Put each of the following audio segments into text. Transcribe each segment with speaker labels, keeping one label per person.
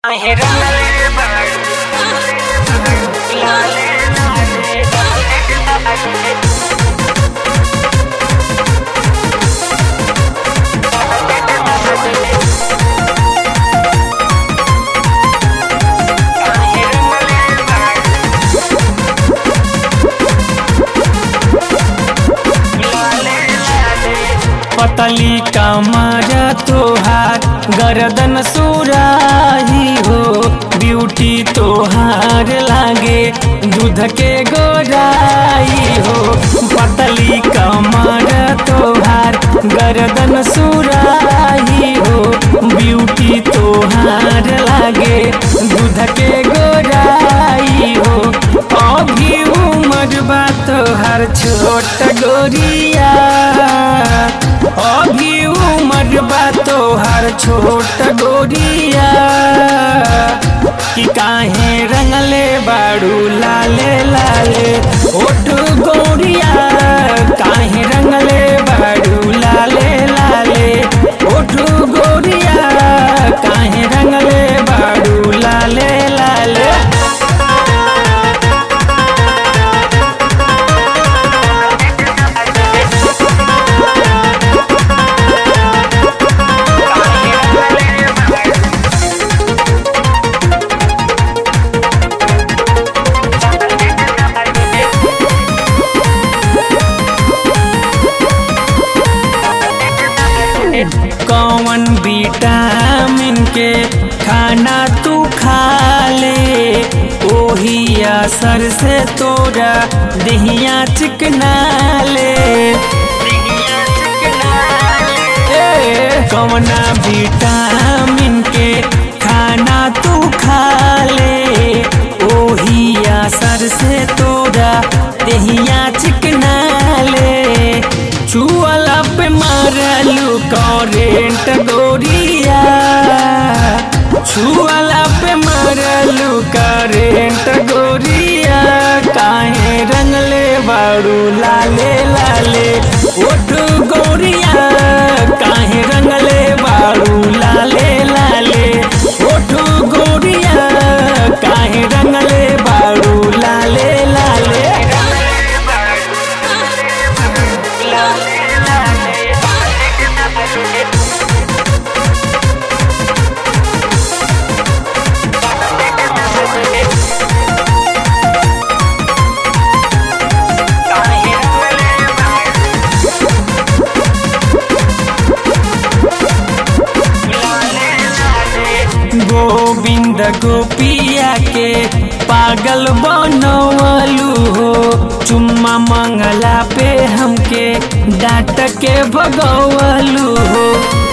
Speaker 1: आहे रंगले बाळू लाले लाले लाले आहे रंगले बाळू लाले लाले
Speaker 2: पतली कमर तोहार गर्दन सुराही हो ब्यूटी तोहार लागे दूध के गोराई हो पतली कमर तोहार गर्दन सुराही हो ब्यूटी तोहार लागे दूध के गोराई हो अभी उम्र बा तोहार छोट गोरिया अभी उम्र बा तोहार छोट गोरिया कि काहे रंगले बाड़ू लाले लाले ओट गोरिया काहे रंगले बाड़ू लाले लाले ओट गोरिया काहे रंगले बाड़ू लाले लाले कौन विटामिन के खाना तू खा ले ओही असर से तोरा दहिया चिकना ले ए, कौना विटामिन के खाना तू खा ले ओही असर से तोरा दहिया चिकना ले छुअला पे मारलू करेंट गोरिया छुअला पे मारलू करेंट गोरिया काहे रंगले बाड़ू लाले लाले ओठ गोरिया काहे रंगले बाड़ू लाले लाले ओठ गोरिया काहे रंगले बाड़ू लाले लाले गोविंद गोपिया के पागल बनवलू हो चुम्मा मंगला पे हमके डांट के भगवलू हो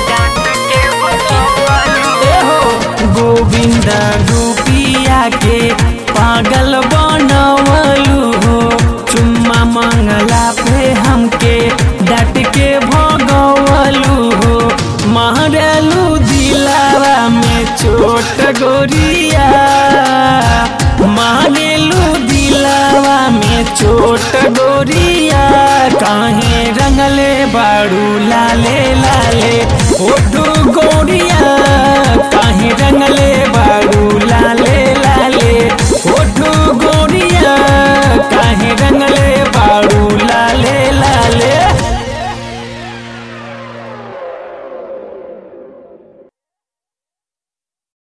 Speaker 2: ए हो गोविंद गोपिया के पागल बनवलू हो चुम्मा मंगला पे हमके डांट के भगवलू हो मारलू दिलावा में छोट गोरिया मारेलू दिलावा में छोट गोरिया काहे रंगले बाड़ू लाले लाले ओटू गोरिया काहे रंग